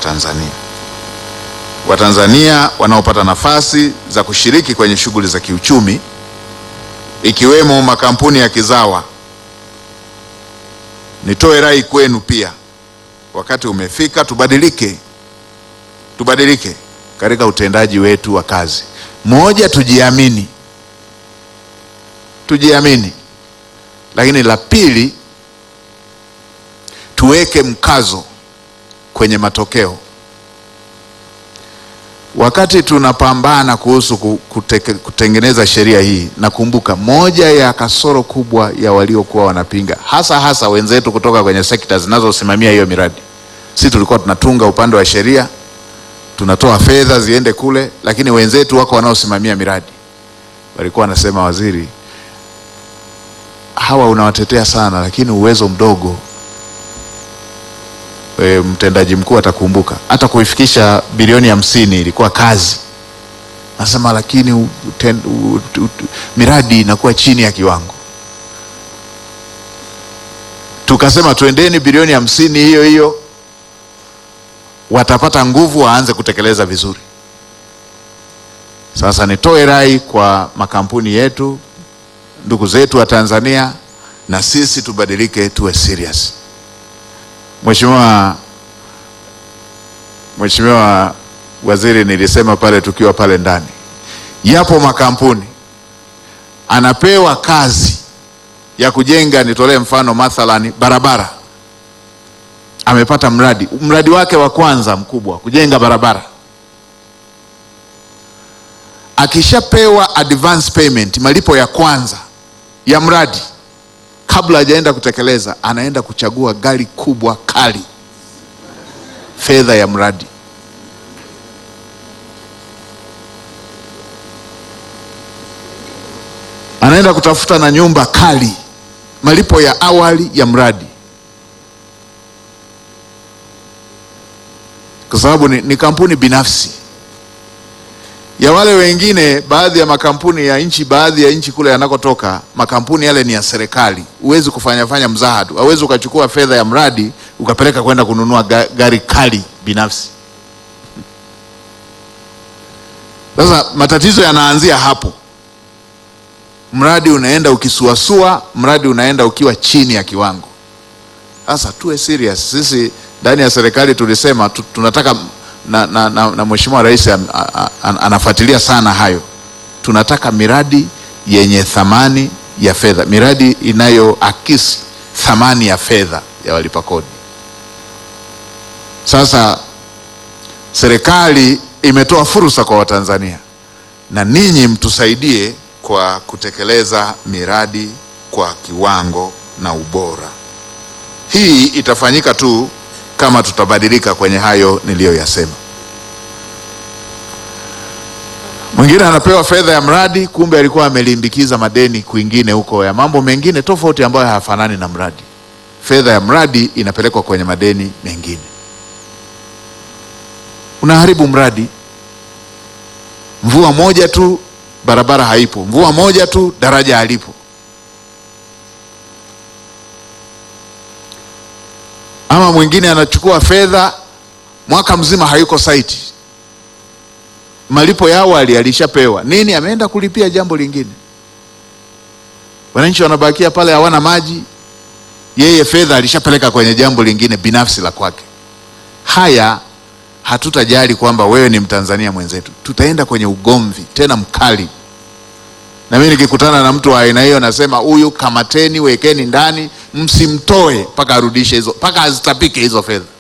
Watanzania. Watanzania wanaopata nafasi za kushiriki kwenye shughuli za kiuchumi ikiwemo makampuni ya kizawa. Nitoe rai kwenu pia, wakati umefika tubadilike, tubadilike katika utendaji wetu wa kazi. Moja, tujiamini, tujiamini. Lakini la pili, tuweke mkazo kwenye matokeo. Wakati tunapambana kuhusu kuteke, kutengeneza sheria hii, nakumbuka moja ya kasoro kubwa ya waliokuwa wanapinga, hasa hasa wenzetu kutoka kwenye sekta zinazosimamia hiyo miradi, si tulikuwa tunatunga upande wa sheria, tunatoa fedha ziende kule, lakini wenzetu wako wanaosimamia miradi walikuwa wanasema, waziri, hawa unawatetea sana, lakini uwezo mdogo. E, mtendaji mkuu atakumbuka hata kuifikisha bilioni hamsini ilikuwa kazi. Nasema lakini u, ten, u, u, miradi inakuwa chini ya kiwango. Tukasema tuendeni bilioni hamsini hiyo hiyo, watapata nguvu waanze kutekeleza vizuri. Sasa nitoe rai kwa makampuni yetu, ndugu zetu wa Tanzania, na sisi tubadilike, tuwe serious. Mheshimiwa Mheshimiwa Waziri, nilisema pale tukiwa pale ndani, yapo makampuni anapewa kazi ya kujenga, nitolee mfano mathalani barabara, amepata mradi, mradi wake wa kwanza mkubwa kujenga barabara, akishapewa advance payment, malipo ya kwanza ya mradi kabla hajaenda kutekeleza, anaenda kuchagua gari kubwa kali, fedha ya mradi. Anaenda kutafuta na nyumba kali, malipo ya awali ya mradi, kwa sababu ni, ni kampuni binafsi ya wale wengine. Baadhi ya makampuni ya nchi, baadhi ya nchi kule yanakotoka makampuni yale ni ya serikali. Huwezi kufanya fanya mzaha tu, hauwezi ukachukua fedha ya mradi ukapeleka kwenda kununua ga, gari kali binafsi. Sasa matatizo yanaanzia hapo. Mradi unaenda ukisuasua, mradi unaenda ukiwa chini ya kiwango. Sasa tuwe serious sisi ndani ya serikali tulisema tu, tunataka na, na, na, na Mheshimiwa Rais an, an, anafuatilia sana hayo. Tunataka miradi yenye thamani ya fedha, miradi inayoakisi thamani ya fedha ya walipa kodi. Sasa serikali imetoa fursa kwa Watanzania na ninyi mtusaidie kwa kutekeleza miradi kwa kiwango na ubora. Hii itafanyika tu kama tutabadilika kwenye hayo niliyoyasema. Mwingine anapewa fedha ya mradi, kumbe alikuwa amelimbikiza madeni kwingine huko ya mambo mengine tofauti ambayo hayafanani na mradi. Fedha ya mradi inapelekwa kwenye madeni mengine, unaharibu mradi. Mvua moja tu barabara haipo, mvua moja tu daraja halipo. Ama mwingine anachukua fedha mwaka mzima hayuko site, malipo ya awali alishapewa nini, ameenda kulipia jambo lingine. Wananchi wanabakia pale hawana maji, yeye fedha alishapeleka kwenye jambo lingine binafsi la kwake. Haya hatutajali kwamba wewe ni Mtanzania mwenzetu, tutaenda kwenye ugomvi tena mkali. Na mimi nikikutana na mtu wa aina hiyo nasema huyu kamateni, wekeni ndani, msimtoe mpaka arudishe hizo, mpaka azitapike hizo fedha.